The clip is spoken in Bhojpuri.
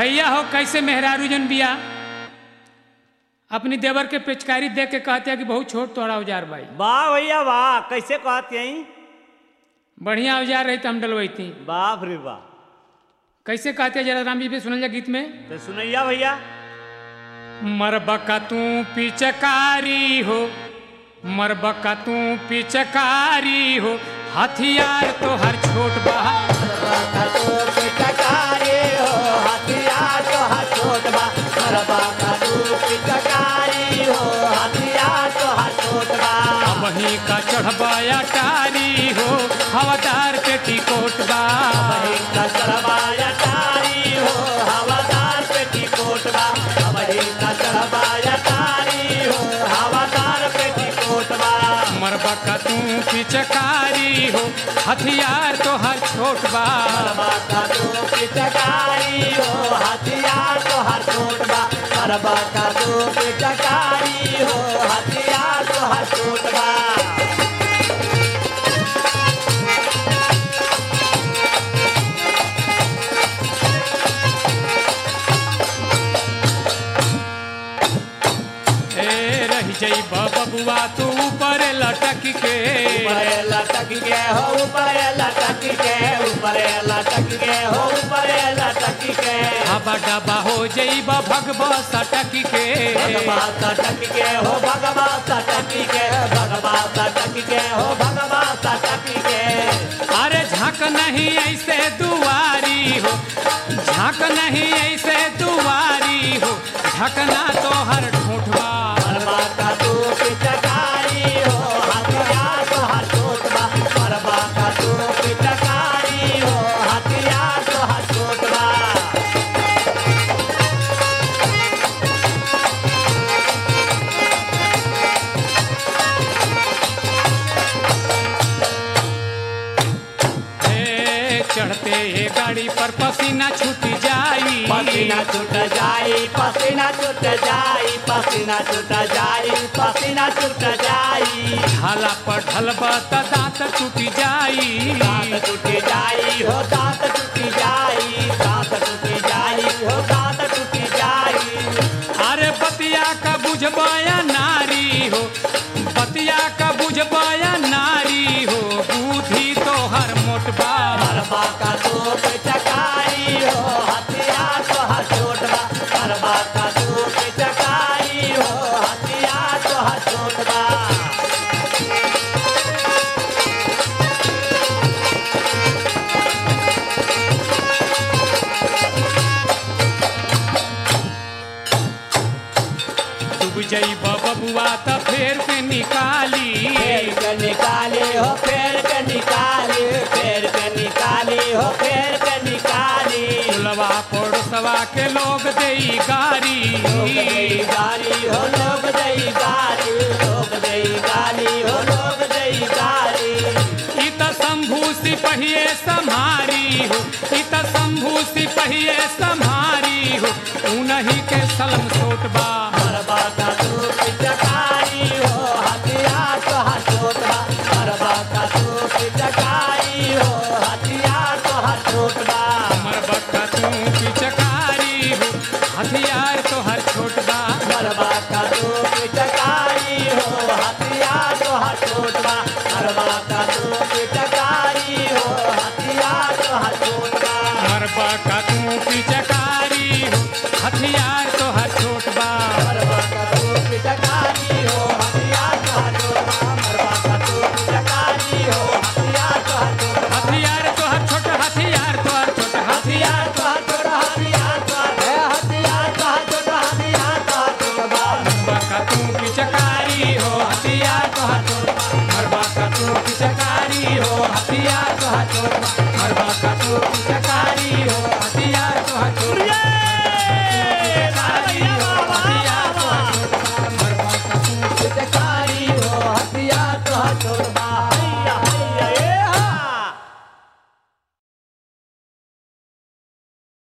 भैया हो कैसे मेहरारू जन बिया अपनी देवर के पिचकारी देख के कहते हैं कि बहुत छोट तोड़ा औजार भाई वाह भैया वाह कैसे कहते हैं बढ़िया औजार रही तो हम डलवैती बाप रे वाह कैसे कहते हैं जरा राम जी भी सुनल जा गीत में तो सुनैया भैया मरबका तू पिचकारी हो मरबका तू पिचकारी हो हथियार तो हर छोट बहा वहीं का चढ़बाया टारी हो हवादार पे टिकोट बा मरबका तू पिचकारी हो हथियार तो हर छोट बा का दो पिचकारी हो हथियार तो हर छोट बा ए रही जई बबुआ तू ऊपर लटक के ऊपर लटक के हो ऊपर लटक के ऊपर लटक के हो ऊपर लटक के हवा डबा हो जई भगवा सटक के भगवा सटक के हो भगवा सटक के भगवा सटक के हो भगवा सटक के अरे झांक नहीं ऐसे दुआरी हो झांक नहीं ऐसे दुआरी हो ढकना तो हर ठूठवा मरबा का तू पिचकारी हो हथियार तो हर छोटबा मरबा का तू पिचकारी हो हथियार तो हर छोटबा ए, चढ़ते ये गाड़ी पर पसीना छूट जाई पसीना छूट जाई पसीना छूट जाई पसीना छूट जाई पसीना छूट जाई ढाला पर ढलबा त दांत टूट जाई दांत टूटी जाई हो दांत टूटी जाई दांत टूटी जाई हो दांत टूटी जाई अरे बतिया का बुझबाया नारी हो बतिया का बुझबाया नारी हो बुद्धि तो हर मोटबा मरबा का तो पिचकारी हो हथियार तो हर छोटबा मरबा का तो पिचकारी हो हथियार तो हर छोटबा डूब जई बबुआ त फेर के निकाली फेर के निकाली हो फेर के निकाली फेर के निकाली हो फेर के निकाली लवा पड़ोसवा के लोग देई गारी लोग दई गाली हो लोग दई गाली लोग दई गाली हो लोग दई गाली ई त शंभू सिपहिए सम्हारी हो ई त शंभू सिपहिए सम्हारी हो उनही के सलम सोटबा मरबा का तू पिचकारी हो हथियार तो हर छोटबा मरबा का तू पिचकारी हो हथियार तो हर छोटबा हमर बक्का तू पिचकारी हो हथियार तो हर छोटबा मरबा का तू पिचकारी हो हथियार तो हर छोटबा मरबा का तू पिचकारी हो हथियार तो हर छोटबा हमर बक्का